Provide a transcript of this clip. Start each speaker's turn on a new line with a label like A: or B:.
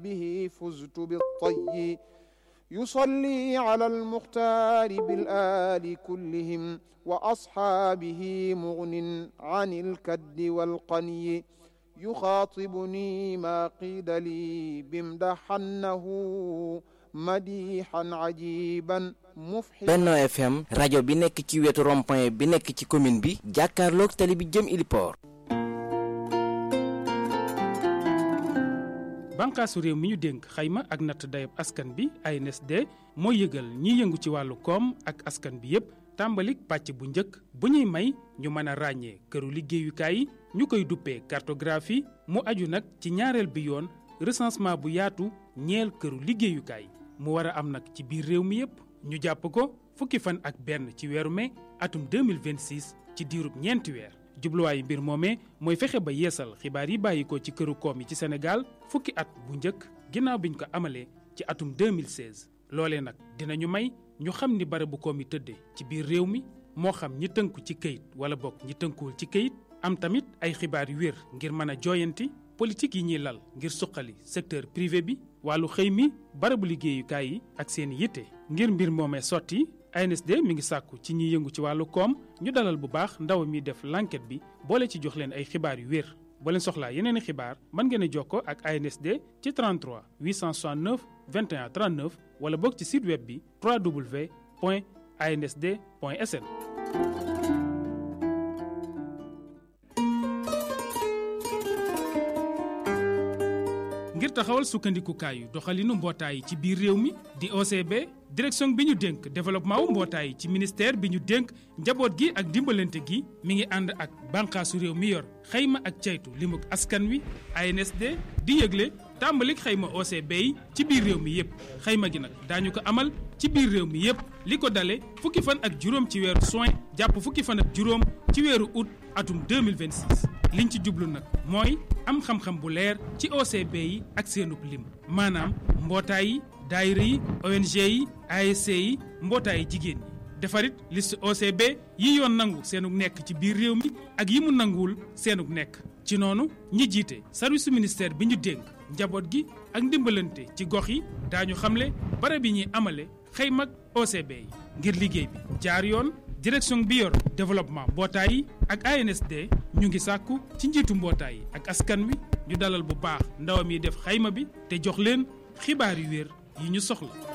A: به فزت بالطي يصلي على المختار بالآل كلهم وأصحابه مغن عن الكد والقني يخاطبني ما قيل لي بمدحنه مديحا عجيبا مفحما
B: Benno FM rajo bi nekk ci wetu rond-point bi nekk ci commune bi jàkkaarloog tali bi jëm Iliport
C: bànqaasu réew mi ñu dénk xayma ak natt dayab askan bi ANSD mooy yëgal ñiy yëngu ci wàllu koom ak askan bi yépp tàmbalik pàcc bu njëkk bu ñuy may ñu mën a ràññee këru liggéeyukaay yi ñu koy duppee cartographie mu aju nag ci ñaareel bi yoon recensement bu yaatu ñeel këru liggéeyukaay mu war a am nag ci biir réew mi yépp ñu jàpp ko fukki fan ak benn ci weeru mai atum 2026 ci diirub ñeenti weer jubluwaayu mbir moomee mooy fexe ba yeesal xibaar yi bàyyi ko ci këru koom yi ci Sénégal fukki at bu njëkk ginnaaw biñ ko amalee ci atum 2016 loolee nag dinañu may ñu xam ni barabu koom yi tëddee ci biir réew mi moo xam ñi tënku ci këyit wala bokk ñi tënkuwul ci këyit am tamit ay xibaar yu wér ngir mën a jooyanti politique yi ñuy lal ngir suqali secteur privé bi wàllu xëy mi barabu liggéeyukaay yi ak seen yitte ngir mbir moomee sotti ANSD mi ngi sàkku ci ñiy yëngu ci wàllu koom ñu dalal bu baax ndaw mi def l'enquête bi boole ci jox leen ay xibaar yu wér boo leen soxlaa yeneen i xibaar mën ngeen a jokkoo ak ANSD ci 33 869 21 39 wala boog ci site web bi www.ansd.sn. ngir taxawal sukkandikukaayu doxalinu mbootaay yi ci biir réew mi di OCB direction bi ñu dénk développement wu mbootaay yi ci ministère bi ñu dénk njaboot gi ak dimbalante gi mi ngi ànd ak bànqaasu réew mi yor xayma ak caytu limuk askan wi ANSD di yëgle tàmbalik xayma OCB yi ci biir réew mi yépp xayma gi nag daañu ko amal ci biir réew mi yépp li ko dale fukki fan ak juróom ci weeru juin jàpp fukki fan ak juróom ci weeru août atum 2026 liñ ci jublu nag mooy am xam-xam bu leer ci OCB yi ak seenub lim maanaam mbootaay yi daayira yi ONG yi ASC yi mbootaay jigéen ñi defarit liste OCB yi yoon nangu seenug nekk ci biir réew mi ak yi mu nanguwul seenug nekk ci noonu ñi jiite service ministère bi ñu dénk njaboot gi ak ndimbalante ci gox yi daañu xamle barab yi ñuy amale xëymag OCB yi ngir liggéey bi jaar yoon direction bi yor développement mbootaay yi ak ANSD ñu ngi sàkku ci njiitu mbootaay yi ak askan wi ñu dalal bu baax ndawam yi def xayma bi te jox leen xibaar yu wér yi ñu soxla